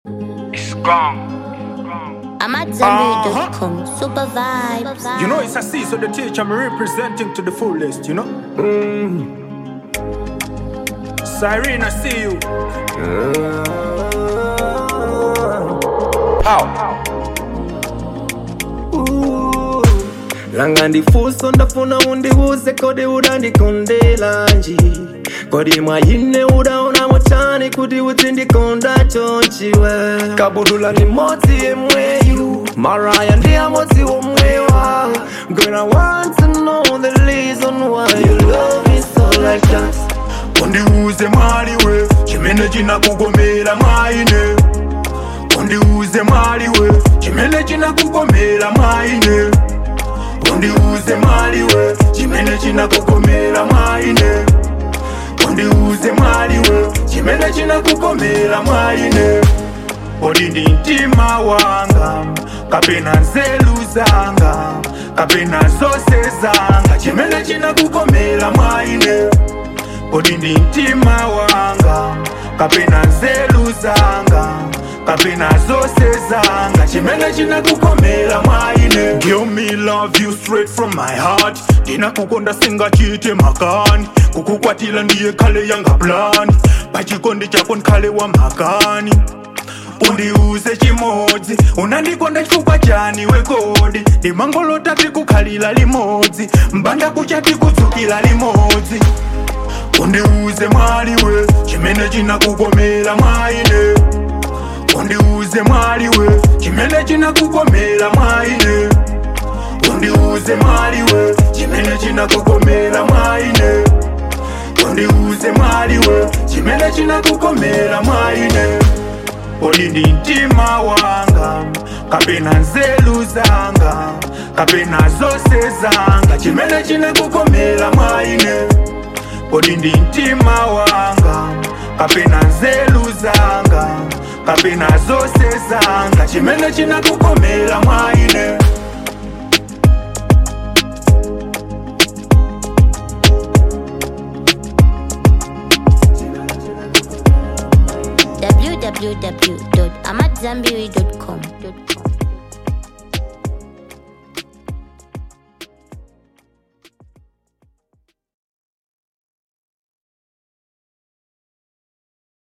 It's gone. I'm at Zambia.com. Super vibes. You know, it's a C, so the teacher I'm representing to the fullest, you know? Mm. Cyrene, I see you. How? langa ndifuso ndafuna undibuze kodi udandikondela nji kodi mwayine udaona motani kuti udzindikonda chonchiwe kabudula ni modzi yemweyu maraya ndi amodzi womwewa Girl, I want to know the reason why you love me so like that undiuze mwaliwe chimene chinakugomera mwaine undiuze mwaliwe chimene chinakugomera mwaine undiuze mwaliwe chimene chinakugomera mwaine undiuze mwaliwe chimene chinakugomera mwaine kodi ndi mtima wanga kapena nzeru zanga kapena zonse zanga chimene chinakugomera mwaine kodi ndi mtima wanga kapena nzeru zanga kapena zonse zanga chimene chinakugomera mwaine Give me love you straight from my heart ndinakukonda singachite makani kukukwatira ndiye khale yanga plan pachikondi chako nkhale wa makani undiuze chimodzi unandikonda chifukwa chani wekodi ndimangolota tikukhalira limodzi mbanda kucha tikudzukira limodzi undiuze mwaliwe chimene chinakugomera mwaine undiuze mwaliwe chimene chinakugomera mwaine undiuze mwaliwe chimene chinakugomera mwaine undiuze mwaliwe chimene chinakugomera mwaine kodi ndi mtima wanga kapena nzeru zanga kapena zonse zanga chimene chinakugomera mwaine kodi ndi mtima wanga kapena nzeru zanga kapena zonse zanga chimene chinakugomera mwaine www.amatzambiri.com.